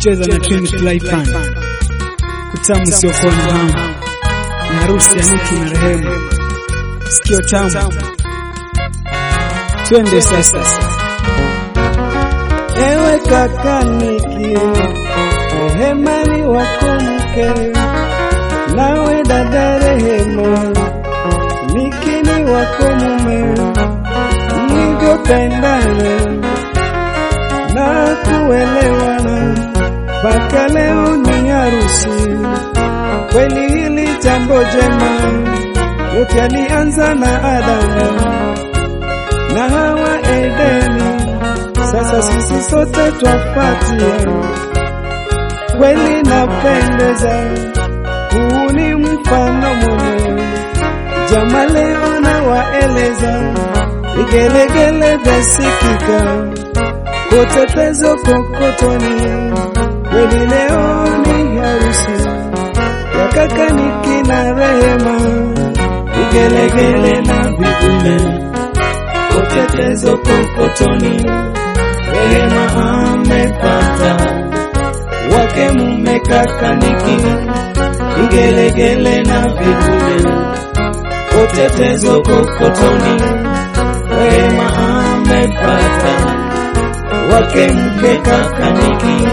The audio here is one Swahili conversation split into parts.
cheza na Trini Flypan, utamu usiokuwa na hamu, na harusi ya Niki na Rehema, sikio tamu. Twende sasa. Ewe kaka Niki, Rehema ni wako mke, nawe dada Rehema, Niki ni wako mume, mlivyopendana na kuelewana mpaka leo ni harusi. Kweli hili jambo jema, yote alianza na Adamu na Hawa Edeni, sasa sisi sote twafuatia. Kweli napendeza, huu ni mfano mwema. Jama leo na waeleza, vigelegele vyasikika kote pezo kokotoni. Kweli leo ni harusi ya kaka Niki na Rehema, vigelegele na vibule kote pezo kokotoni. Rehema amepata wake mume kaka Niki, vigelegele na vibule kote pezo kokotoni. Rehema amepata wake mke kaka Niki.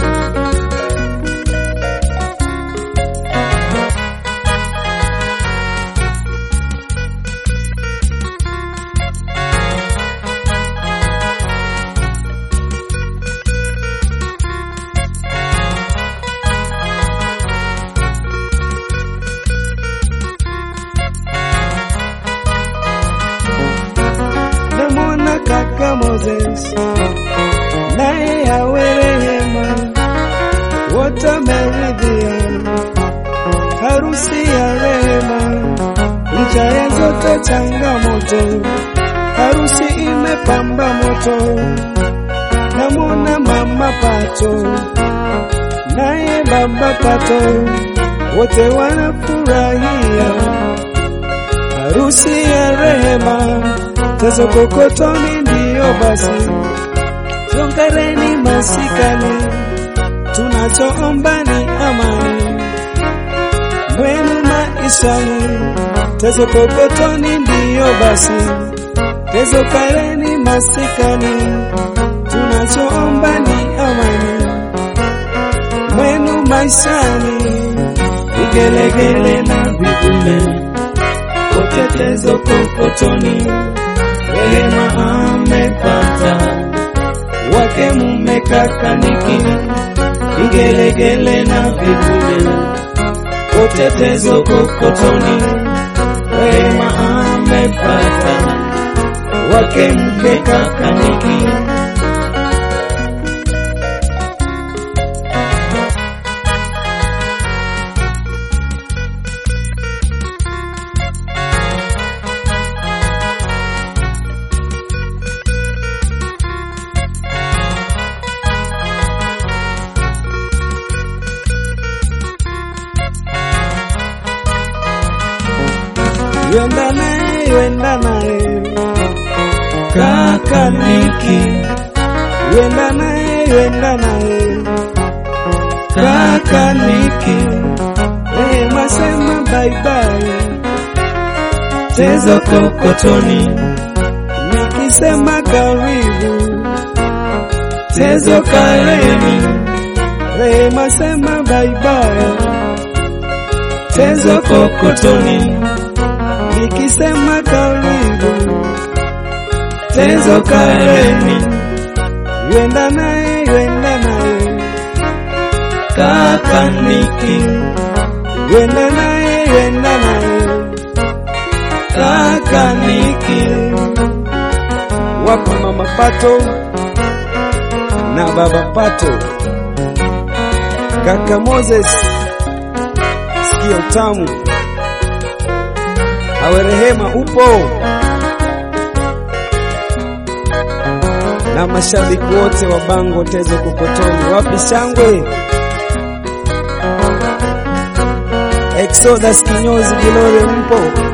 Namwona kaka Moses naye yawe Rehema, wote wameridhia harusi ya Rehema, licha ya zote changamoto, harusi imepamba moto. Namwona mama Pato naye baba Pato, wote wanafurahia harusi ya Rehema, tezo kokotoni ndiyo basi, songareni masikani, tunachoomba ni amani mwenu maishani, tezo kokotoni ndiyo basi, tezo kareni masikani, tunachoomba ni amani mwenu maishani, vigelegele na vibule kote tezo kokotoni. Rehema amepata wake mume kaka Niki, vigelegele na vibule kote tezo kokotoni. Rehema amepata wake mke kaka Niki. Yenda naye, yenda naye kaka Niki, yenda naye, yenda naye kaka Niki. Rehema sema bye bye, tezo kokotoni. Nikisema karibu, tezo kareni. Rehema sema bye bye, tezo kokotoni nikisema karibu tezo kareni, yenda naye yenda naye kaka Niki, yenda naye yenda naye kaka Niki, wako mama Pato na baba Pato, kaka Moses, sikio tamu awe Rehema upo na mashabiki wote wa Bango Tezo Kokotoni, wapi shangwe? Exodus kinyozi Gilore mpo